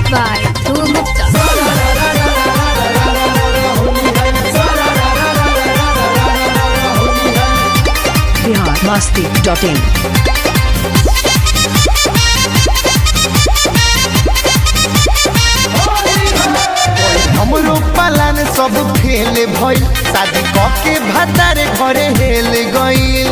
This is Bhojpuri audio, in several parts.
by Dhruv Gupta. Bihar Masti dot in हमरो पालन सब फेल भइल शादी क के भतारे घरे हेल गइल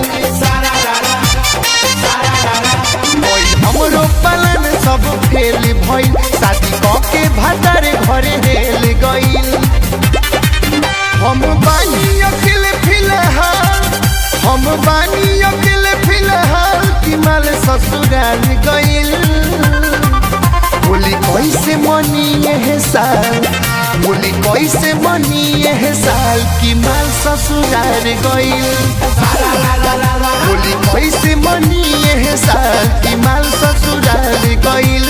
ओइ हमरो पालन सब फेल भइल शादी क के भतारे घरे हेल गइल हम बानी अकेले फिलहाल हम बानी अकेले फिलहाल कि माल ससुराल गइल बोली कैसे मनी यह साल बोली कैसे मनी यह साल की माल ससुराल गइल बोली कैसे मनी यह साल की माल ससुराल गइल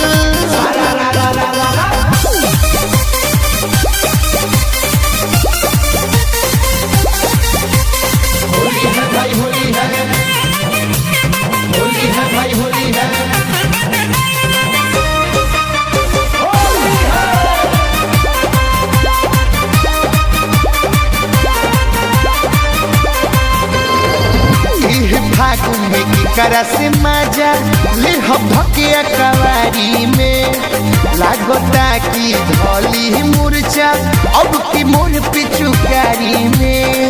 इह फागुन में की करा से मजा ले हम धके कवारी में लागता की धौली मूर्छा अब की मोर पिचुकारी में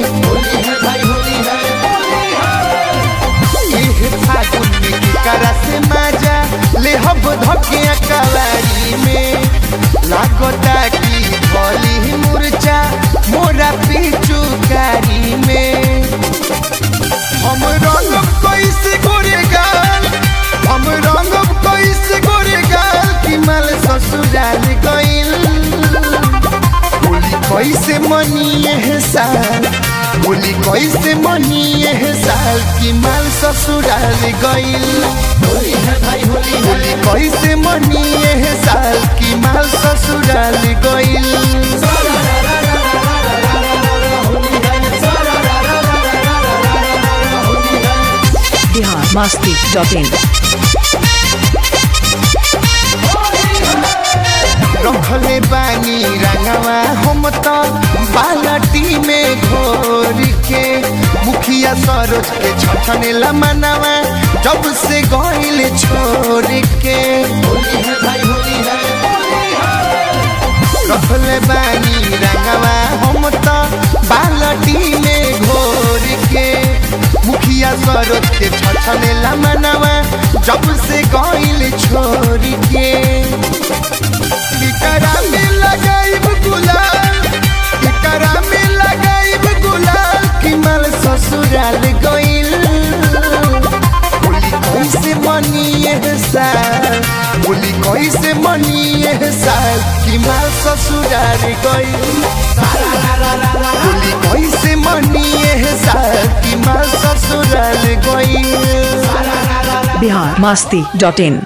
इह फागुन में की करा से मजा ले हम धके कवारी में लागता की धौली मूर्छा मोरा पिचुकारी में हम रंगब कैसे गोरे गाल हम रंगब कैसे गोरे गाल कि माल ससुराल गइल बोली कैसे मनी यह साल बोली कैसे मनी यह साल कि माल ससुराल गइल बोली कैसे मनी यह साल कि माल ससुराल गइल बिहार मस्ती डॉट इन रखले बानी रंगवा हम तो बालटी में घोर के मुखिया सरोज के छठने लमनवा जब से गइल छोड़ के रखले बानी रंगवा हम तो बालटी में घोर के मुखिया सरोज के छठने लमनवा जब से गइल छोड़ के इकरा में लगाइब गुलाल इकरा में लगाइब गुलाल कि माल ससुराल गइल बोली कैसे मनी यह साल बोली कैसे मनी यह साल कि माल ससुराल गइल बोली कैसे मनी यह साल कि माल ससुराल गइल बिहार मस्ती डॉट इन